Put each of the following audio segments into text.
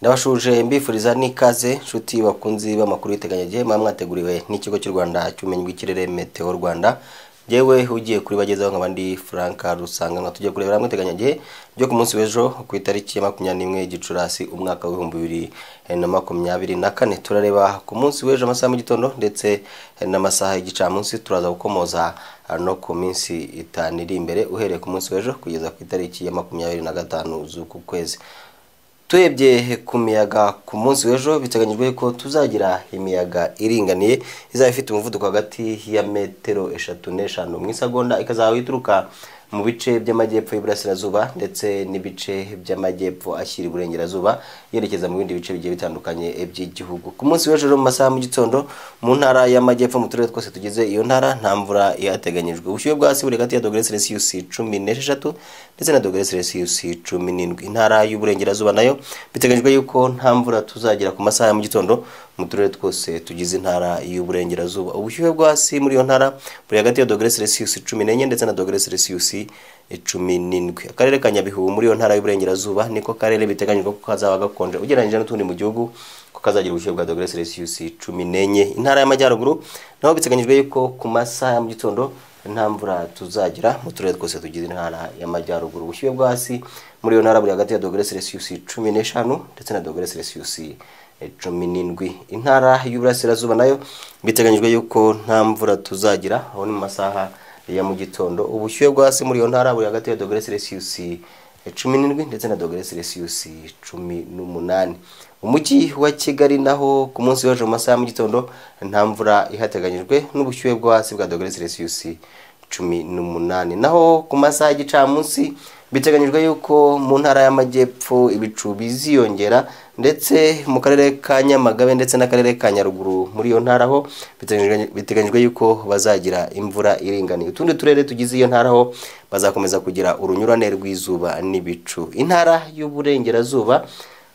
ndabashuje mbifuriza n'ikaze nshuti bakunzi b'amakuru y'iteganyagihe muba mwateguriwe n'ikigo cy'u rwanda cy'ubumenyi bw'ikirere meteo rwanda yewe ugiye kuri bagezaho nk'abandi frank rusanga nka tugiye kurebera hamwe iteganyagihe ryo ku munsi w'ejo ku itariki ya makumyabiri n'imwe gicurasi umwaka w'ibihumbi bibiri na makumyabiri na kane turareba ku munsi w'ejo amasaha mu gitondo ndetse n'amasaha y'igicamunsi turaza gukomoza no ku minsi itanu iri imbere uhereye ku munsi w'ejo kugeza ku itariki ya makumyabiri na gatanu z'uku kwezi turebye ku miyaga ku munsi w'ejo biteganyijwe ko tuzagira imiyaga iringaniye izaba ifite umuvuduko hagati ya metero eshatu n'eshanu mu isagonda ikazaba ituruka mu bice by'amajyepfo y'Iburasirazuba ndetse n'ibice by'amajyepfo ashyira Iburengerazuba yerekeza mu bindi bice bigiye bitandukanye by'igihugu ku munsi w'ejo mu masaha mu gitondo mu ntara y'amajyepfo mu turere twose tugize iyo ntara nta mvura yateganyijwe ubushyuhe bw'asi buri hagati ya dogere celsius cumi n'esheshatu ndetse na dogere celsius cumi n'indwi intara y'Uburengerazuba nayo biteganyijwe yuko nta mvura tuzagira ku masaha ya mu gitondo mu turere twose tugize intara y'uburengerazuba ubushyuhe bwo hasi muri iyo ntara buri hagati ya dogere celsius cumi n'enye ndetse na dogere celsius cumi n'indwi akarere ka nyabihu muri iyo ntara y'uburengerazuba niko karere biteganyijwe ko kazaba gakonje ugereranyije n'utundi mu gihugu ko kazagira ubushyuhe bwa dogere celsius cumi n'enye intara y'amajyaruguru naho biteganyijwe yuko ku masaha ya mu gitondo nta mvura tuzagira mu turere twose tugize intara y'amajyaruguru ubushyuhe bwo hasi muri iyo ntara buri hagati ya dogere celsius cumi n'eshanu ndetse na dogere celsius cumi n'indwi intara y'uburasirazuba nayo biteganyijwe yuko nta mvura tuzagira aho ni mu masaha ya mu gitondo ubushyuhe bwo hasi muri iyo ntara buri hagati ya dogere celsius cumi n'indwi ndetse na dogere celsius cumi n'umunani umujyi wa kigali naho ku munsi w'ejo mu masaha mu gitondo nta mvura ihateganyijwe n'ubushyuhe bwo hasi bwa dogere celsius cumi n'umunani naho ku masaha y'igicamunsi biteganyijwe yuko mu ntara y'amajyepfo ibicu biziyongera ndetse mu karere ka nyamagabe ndetse n'akarere ka nyaruguru muri iyo ntara ho biteganyijwe yuko bazagira imvura iringaniye utundi turere tugize iyo ntara ho bazakomeza kugira urunyurane rw'izuba n'ibicu intara y'uburengerazuba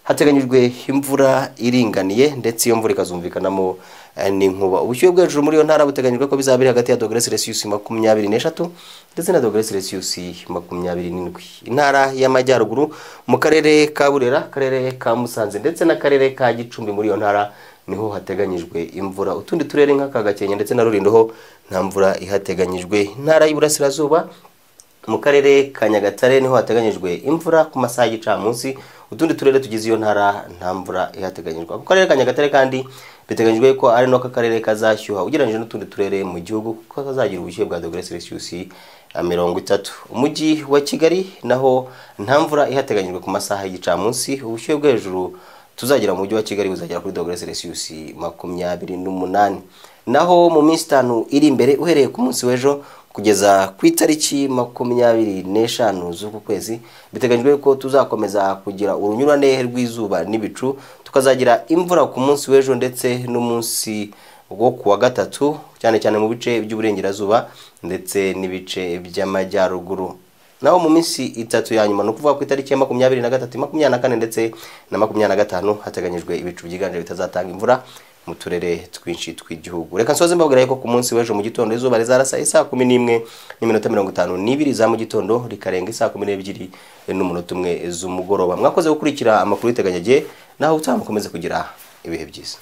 hateganyijwe imvura iringaniye ndetse iyo mvura ikazumvikanamo n'inkuba ubushyuhe bwo hejuru muri iyo ntara buteganyijwe ko bizaba biri hagati ya dogere celsius makumyabiri n'eshatu ndetse na dogere celsius makumyabiri n'indwi intara y'amajyaruguru mu karere ka burera akarere ka musanze ndetse n'akarere ka gicumbi muri iyo ntara niho hateganyijwe imvura utundi turere nk'aka gakenke ndetse na rurindo ho nta mvura ihateganyijwe intara y'iburasirazuba mu karere ka nyagatare niho hateganyijwe imvura ku masaha y'igicamunsi utundi turere tugize iyo ntara nta mvura ihateganyijwe ako karere ka nyagatare kandi biteganyijwe ko ari nako karere kazashyuha ugereranyije n'utundi turere mu gihugu kuko kazagira ubushyuhe bwa dogere celsius mirongo itatu umujyi wa kigali naho nta mvura ihateganyijwe ku masaha y'igicamunsi ubushyuhe bwo hejuru tuzagira mu mujyi wa kigali buzagera kuri dogere celsius makumyabiri n'umunani naho mu minsi itanu iri imbere uhereye ku munsi w'ejo kugeza ku itariki makumyabiri n'eshanu z'uku kwezi biteganyijwe ko tuzakomeza kugira urunyurane rw'izuba n'ibicu tukazagira imvura ku munsi w'ejo ndetse n'umunsi wo ku wa gatatu cyane cyane mu bice by'uburengerazuba ndetse n'ibice by'amajyaruguru naho mu minsi itatu ya nyuma ni ukuvuga ku itariki ya makumyabiri na gatatu makumyabiri na kane ndetse na makumyabiri na gatanu hateganyijwe ibicu byiganje bitazatanga imvura mu turere twinshi tw'igihugu reka nsoze mbabwira ko ku munsi w'ejo mu gitondo izuba rizarasa isaa kumi n'imwe n'iminota mirongo itanu n'ibiri za mu gitondo rikarenga isaa kumi n'ebyiri n'umunota umwe z'umugoroba mwakoze gukurikira amakuru y'iteganyagihe naho utaha mukomeze kugira ibihe byiza